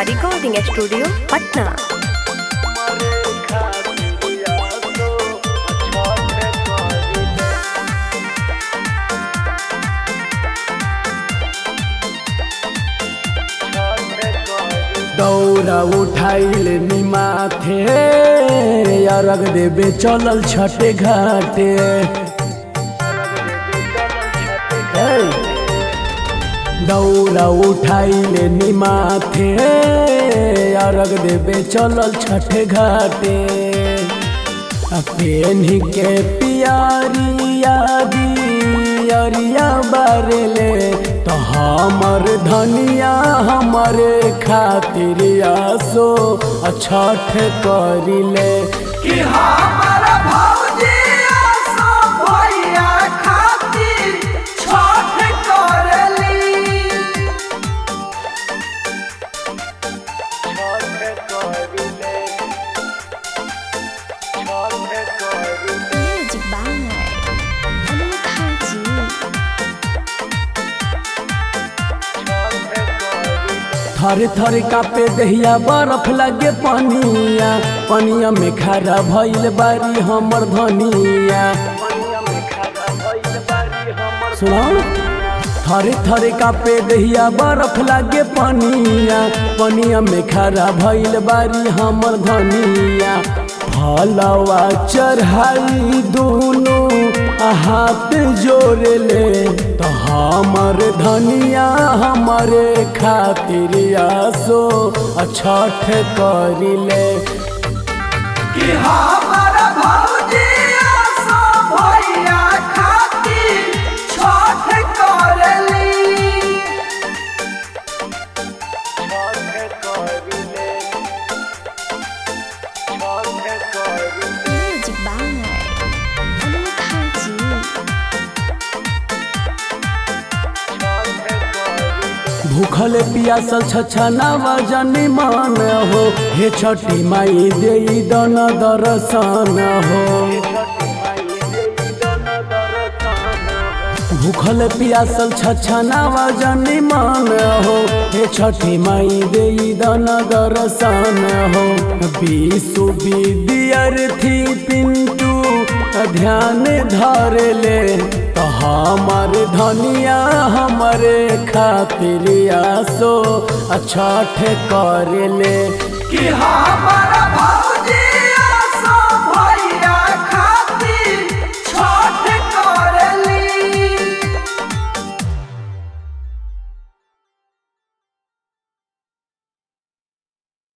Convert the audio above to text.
Neha recording studio Patna दौरा उठाइल निमाथे अरग देवे चलल छठे घाटे हे! दौरा उठाइल निमाथे अरग देवे चलल छठे घाटे पेन्ही के पियारिया दियरिया बारेले तो हमर धनिया हमरे खातिर आसो छठ करिले कि हमारा भौजी आसो भैया खातिर छठ करली Music by Anukha Ji. थर थर कापे दहिया बर्फ लगे पनिया पनिया में खड़ा भइल बारी हमर धनिया सुनो थर थर कापे दहिया बर्फ लागे पनिया पनिया में खड़ा भइल बारी हमर धनिया फलवा चढ़ाई दुनू हाथ जोड़ ले तो हमर धनिया हमरे खातिर आसो छठ करिले कि हमारा भौजी आसो भैया खातिर छठ करली Music by Anukha Ji. भूखल पियासल छछनावा जनी मान हो हे छठी माई दे दन दर्शन हो भूखल पियासल छछनावा जनी मान हो हे छठी माई दे दन दर्शन हो विश्व विद्यार्थी पिंटू ध्यान धर ले तो हमर धनिया हमरे खातिर आसो छठ कर ले कि हाँ